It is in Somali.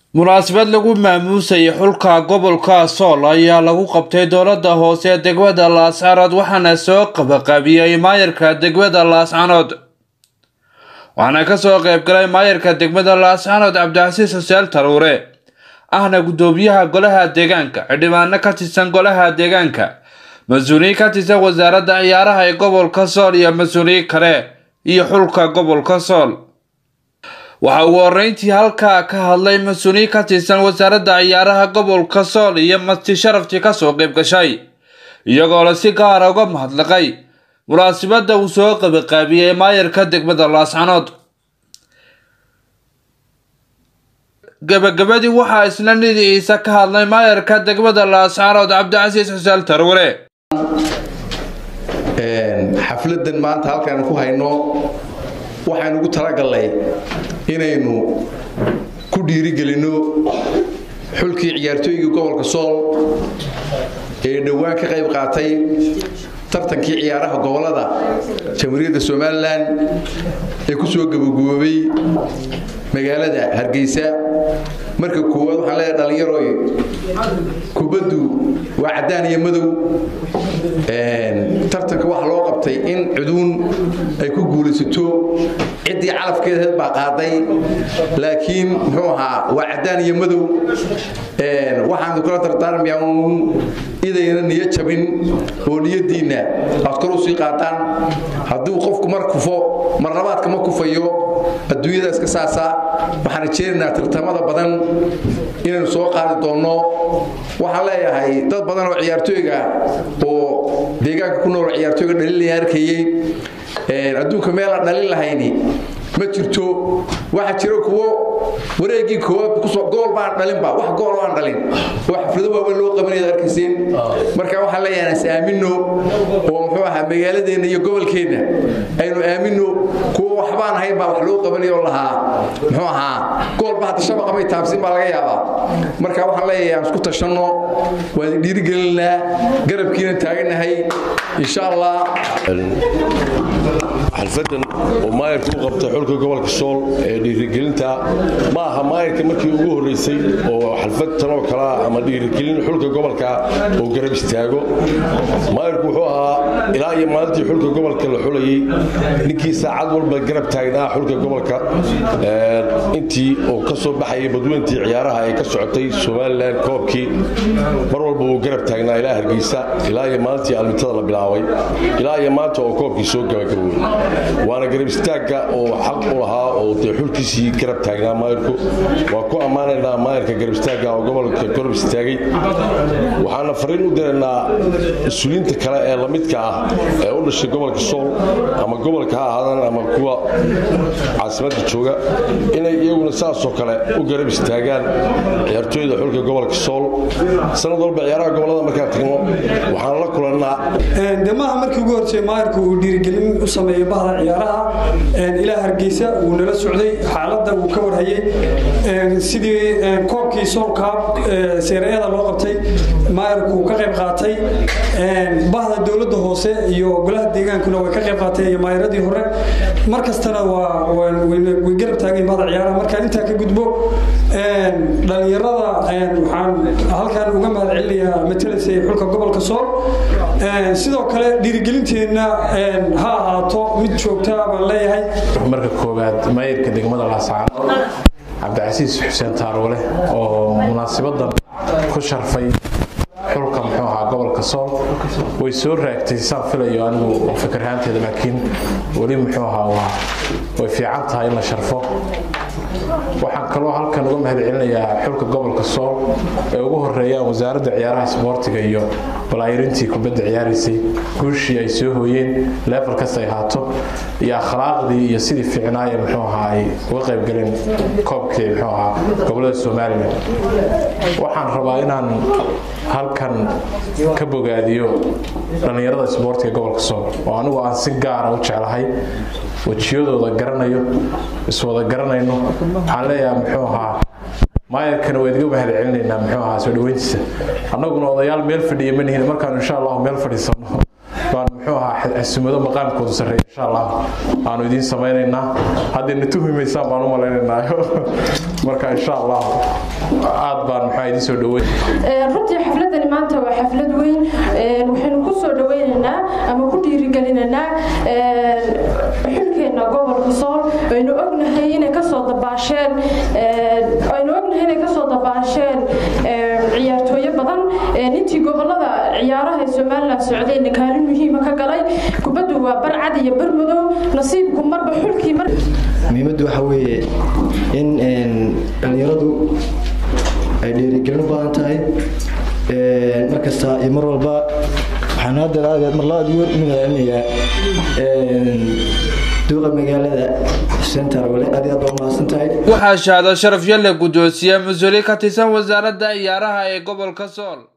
munaasabad lagu maamuusayay xulka gobolka sool ayaa lagu qabtay dowlada hoose ee degmada laascaanood waxaana soo qabaqaabiyey maayarka degmada laascaanood waxaana kasoo qeybgalay maayarka degmada laascaanood cabdicasiis xuseen taruure ahna gudoomiyaha golaha deegaanka xildhibaano ka tirsan golaha deegaanka mas-uuliyiin ka tirsan wasaaradda ciyaaraha ee gobolka sool iyo mas-uuliyiin kale iyo xulka gobolka sool waxaa ugu horeyntii halkaa ka hadlay mas-uuliyiin ka tirsan wasaaradda ciyaaraha gobolka sool iyo masti sharaftii kasoo qeyb gashay iyagoo la si gaara uga mahadnaqay munaasabadda uu soo qabiqaabiyey maayarka degmada laascanood gabagabadii waxaa isna nidiciisa ka hadlay maayarka degmada laascanood cabdicasiis xuseen tarware xafladan maanta halkaan ku hayno waxaan ugu talagalnay inaynu ku dhiirigelinno xulkii ciyaartooygii gobolka sool ee dhowaan ka qayb qaatay tartankii ciyaaraha gobolada jamhuuriyadda somalilan ee ku soo gabagaboobay magaalada hargeysa marka koowaad waxaan leeyahay dhallinyaroy kubaddu waa caddaan iyo madow tartanka waxaa loo qabtay in cuduun ay ku guulaysato ciddii calafkeedaheed baa qaaday laakiin muxuu ahaa waa caddaan iyo madow waxaan kula dardaarmayaa uun idayna niyo jabin oo niyadiinna aad kor u sii qaataan hadduu qofku mar kufo mar labaadka ma kufayo adduunyada iska saasa waxaan rajeynaynaa tartamada badan inaynu soo qaadi doonno waxaan leeyahay dad badan oo ciyaartooyga oo deegaanka ku nool ciyaartooyga dhalilaya arkayey adduunka meel aan dhalin lahayni ma jirto waxaa jiro kuwo wareegii koowaad gool baan dhalinba wax gool aan dhalin oo xaflado waaweyn loo qabanaya arkayseen marka waxaan leeyahay is aamino oo muxuu ahaa magaaladeenna iyo gobolkeenna aynu aamino kuwa waxbaan ahayn baa wax loo qabanaya oo lahaa muxuu ahaa goolba hadda shabaqa may taabsin baa laga yaabaa marka waxaan leeyahay aan isku tashanno waan dhiirigelinaa garabkiina taaganahay insha allah xalfadan oo maayarka u qabtay xulka gobolka sool ee dhiirigelinta ma aha maayarka markii ugu horreysay oo xalfad tanoo kalea ama dhiirigelin xulka gobolka oo garab istaago maayarku wuxuu ahaa ilaa iyo maalintii xulka gobolka la xulayey ninkii saacad walba garab taagnaa xulka gobolka intii uu ka soo baxayay badweyntii ciyaaraha ee ka socotay somalilan koobkii mar walba uu garab taagnaa ilaa hargeysa ilaa iyo maalintii almitada la bilaabay ilaa iyo maanta oo koobkii soo gabagabowey waana garab istaagga oo xaq u lahaa oo dee xulkiisii garab taagnaa maayarku waa ku ammaanaynaa maayarka garab istaagga oo gobolka garab istaagay waxaana fariin u diraynaa mas-uuliyiinta kale ee lamidka ah ee u dhashay gobolka sool ama gobolka ha ahaadaan ama kuwa caasimadda jooga inay iyaguna saasoo kale u garab istaagaan ciyaartooyda xulka gobolka sool sanad walba ciyaaraha gobolada markaan tagno waxaan la kulannaa de maaha markii ugu hortay maayarku uu dhiirigelin u sameeyey bahda ciyaaraha ilaa hargeysa wuu nala socday xaaladda wuu ka warhayey sidii koobkii soolkaab seerayada loo qabtay maayarku uu ka qayb qaatay bahda dowladda hoose iyo golaha deegaankuna way ka qayb qaateen iyo maayaradii hore mar kastana way garab taageen bahda ciyaaraha markaan intaa ka gudbo dhalinyarada waxaan halkan uga mahad celinayaa matalaysay xulka gobolka sool sidoo kale dhiirigelinteenna ha ahaato mid joogtaa baan leeyahay marka koowaad maayirka degmada laascaanood cabdicasiis xuseen taarwale oo munaasabadan ku sharfay xulka muxuu ahaa gobolka sool way soo raagtay saan filayo anigu fikirhaanteeda laakiin weli muxuu ahaa waa way fiican tahay in la sharfo waxaan kaloo halkan uga mahad celinayaa xulka gobolka sool ee ugu horeeyaan wasaaradda ciyaaraha isboortiga iyo balaayirintii kubadda ciyaaraysay guushii ay soo hooyeen leefal kasta ay haato iyo akhlaaqdii iyo sidii fiicnaaya muxuu ahaa ay uga qayb galeen koobkii muxuu ahaa gobolada somalilan waxaan rabaa inaan halkan ka bogaadiyo dhallinyarada isboortiga gobolka sool oo anigu aan si gaara u jeclahay wejiyadooda garanayo iswada garanayno waxaan leeyahay muxuu ahaa maayarkana waa idiga mahad celinaynaa muxuu ahaa soo dhaweyntiisa annaguna odayaal meel fadhiya ma nihin markaanu insha allahu meel fadhiisano baan muxuu ahaa xasumado maqaamkoodu sarreeya insha allah aanu idiin samaynaynaa haddayna tuhumaysaan baan u malaynaynaayo marka insha allah aad baan maxaa idiin soo dhaweyn runtii xafladani maanta waa xaflad weyn waxaynu ku soo dhaweynaynaa ama ku dhiirigelinaynaa xilkeena gobolka sool aynu ognahay inay kasoo dabaasheen aynu ognahay inay kasoo dabaasheen ciyaartooyo badan intii gobolada ciyaaraha ee somalilan socdayna kaalin muhiima ka galay kubaddu waa bar cad iyo bar madow nasiibku marba xulkii mar muhiimaddu waxa weeye in dhallinyaradu ay dhiirigelin u badan tahay markasta iyo mar walba waxaan hadda mar labaad ugu magaalinayaa duuqa magaalada xuseen tarwale aad iyo aad baa umahadsan tahay waxaa shahaado sharaf yalle guddoonsiye mas-uuliye ka tirsan wasaaradda ciyaaraha ee gobolka sool